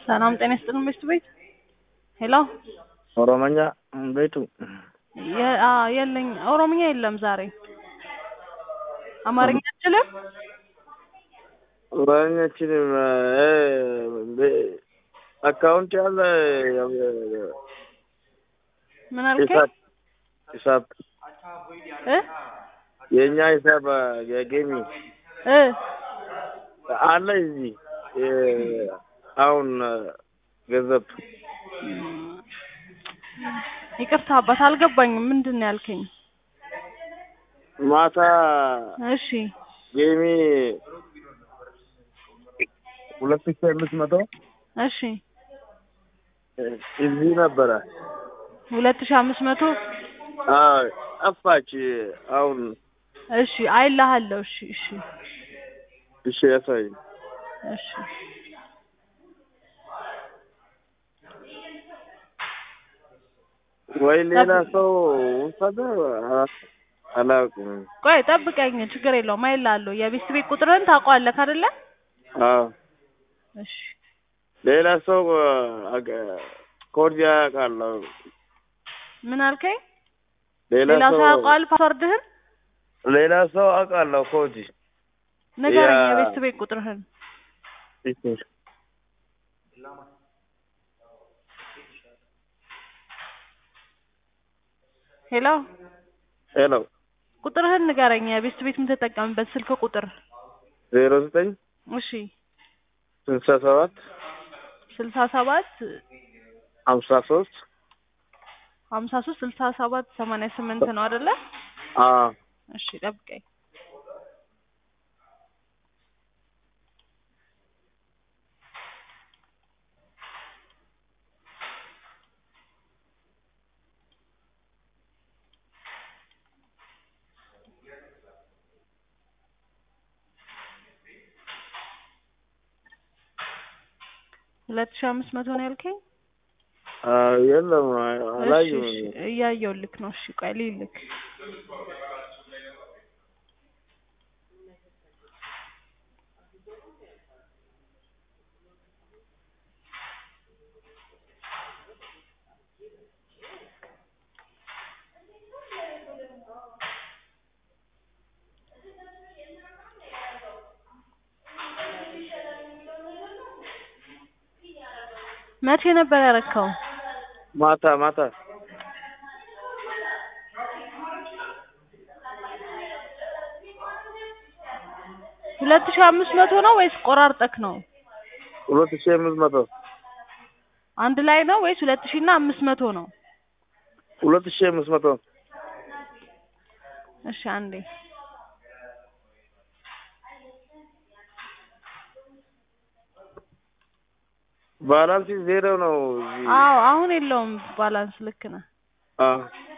ሰላም ጤና ይስጥልን ሚስት ቤት ሄሎ ኦሮመኛ ቤቱ የ- አ የለኝ ኦሮምኛ የለም ዛሬ አማርኛ አትችልም ኦሮመኛችንም አካውንት ያለ ምን አልከኝ ሂሳብ ሂሳብ እ የእኛ ሂሳብ የጌሚ እ አለ እዚህ የ- አሁን ገንዘብ ይቅርታ አባት አልገባኝም ምንድን ነው ያልከኝ ማታ እሺ ጌሚ ሁለት ሺህ አምስት መቶ እሺ እዚህ ነበረ ሁለት ሺህ አምስት መቶ አዎ ጠፋች አሁን እሺ አይልሃለሁ እሺ እሺ እሺ ያሳይ እሺ ወይ ሌላ ሰው ወሰደ አላውቅም ቆይ ጠብቀኝ ችግር የለውም አይልሃለሁ የቤት ቤት ቁጥርህን ታውቀዋለህ አይደለ አዎ እሺ ሌላ ሰው አገ- ኮድ ያውቃለሁ ምን አልከኝ ሌላ ሌላ ሰው ሰው ያውቀዋል ፓስወርድህን ሌላ ሰው አውቃለሁ ኮድ ንገረኝ ያ- የቤት ቤት ቁጥርህን እሺ ሄሎ ሄሎ ቁጥርህን ንገረኝ የቤት ቤት የምትጠቀምበት ስልክ ቁጥር ዜሮ ዘጠኝ እሺ ስልሳ ሰባት ስልሳ ሰባት ሀምሳ ሶስት ሀምሳ ሶስት ስልሳ ሰባት ሰማንያ ስምንት ነው አይደለ አዎ እሺ ጠብቀኝ ሁለት ሺህ አምስት መቶ ነው ያልከኝ አዎ የለም አላየሁም እሺ እሺ እያየሁልክ ነው እሺ ቆይ ልይልክ መቼ ነበር ያረከው ማታ ማታ ሁለት ሺህ አምስት መቶ ነው ወይስ ቆራርጠክ ነው ሁለት ሺህ አምስት መቶ አንድ ላይ ነው ወይስ ሁለት ሺህ እና አምስት መቶ ነው ሁለት ሺህ አምስት መቶ እሺ አንዴ ባላንስ ዜሮ ነው እዚህ አዎ አሁን የለውም ባላንስ ልክ ነህ አዎ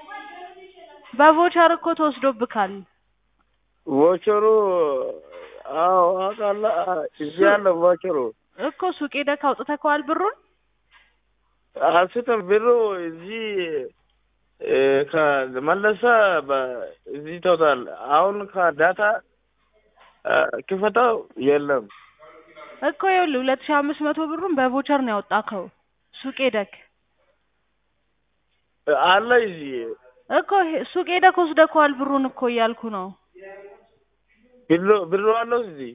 በቮቸር እኮ ተወስዶብካል ቮቸሩ አዎ አውቃለሁ እዚህ አለ ቮቸሩ እኮ ሱቅ ሄደክ አውጥተከዋል ብሩን አንስተን ብሩ እዚህ እ ከመለሰ በ- እዚህ ተውታል አሁን ከዳታ እ ክፈተው የለም እኮ ይኸውልህ ሁለት ሺህ አምስት መቶ ብሩን በቮቸር ነው ያወጣከው ሱቅ ሄደክ አለ እዚህ እኮ ሄ- ሱቅ ሄደክ ወስደከዋል ብሩን እኮ እያልኩ ነው ብሩ ብሩ አለው እዚህ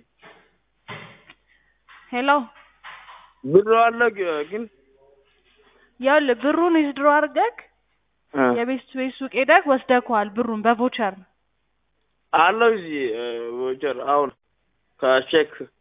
ሄሎ ብሩ አለ ግ- ግን ይኸውልህ ብሩን ዊዝድሮ አድርገክ እ የቤት ቤት ሱቅ ሄደክ ወስደከዋል ብሩን በቮቸር አለው እዚህ እ ቮቸር አሁን ከቼክ